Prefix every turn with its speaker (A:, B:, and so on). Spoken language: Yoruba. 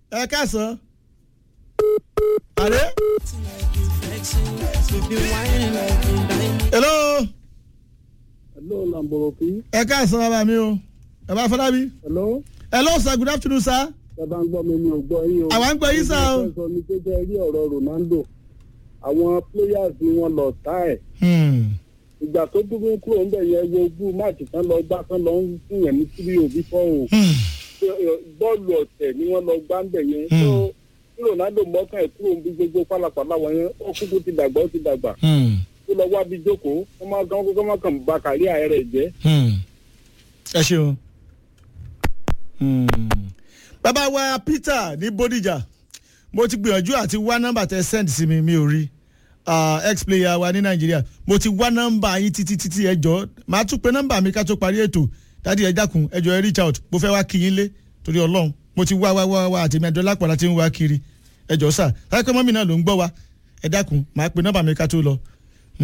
A: ẹ káàsán. àlẹ́. hello.
B: hello lamboroki.
A: ẹ káàsán bàbá mi o bàbá fọlábí.
B: hello.
A: hello sir good afternoon sir.
B: bàbá ń gbọ́ mi mi ò gbọ́ yín o.
A: àwa ń gbọ́ yín sá o.
B: mo fẹ́ sọ ní pé jẹ́ rí ọ̀rọ̀ ronaldo àwọn players ni wọ́n lọ tá ẹ̀.
A: Hmm.
B: ìgbà tó dúró kúrò ńbẹ̀ yẹn wo ogún máàcì kan lọ gbá kan lọ ń fún yẹn ní tírí òbí fọ́ o.
A: Hmm.
B: bọ́ọ̀lù ọ̀tẹ̀ ni wọ́n lọ gbá ńbẹ̀ yẹn.
A: Hmm.
B: tó tí ronaldo mọ́kàn ẹ̀ kúrò níbi gbogbo pálapàla wọn yẹn ó kúkú ti dàgbà ó ti dàgbà.
A: Hmm.
B: ó lọ wá bí jókòó wọ́n máa kàn kó má kàn ba kàrí ààrẹ jẹ́.
A: Hmm. ẹ ṣeun. Hmm. bàbá wa peter ní bódìjà mo ti gbìyànjú àti wá nọ́mbà tẹ send sí mi mi ò rí Ah, ex player wa ní nàìjíríà mo ti wá nọ́mbà yín títí títí ẹ jọ màá tún pe nọ́mbà mi ká tó parí ètò dádì ẹ dákun ẹ jọ ẹ reach out mo fẹ́ wá kí yín lé torí ọlọ́run mo ti wá wá wá wá àtẹ̀mí ẹ̀dọ́ lápàlà tí ń wá kiri ẹ jọ sà láì pẹ́ mọ́mí náà ló ń gbọ́ wa ẹ dákun màá pe nọ́mbà mi ká tó lọ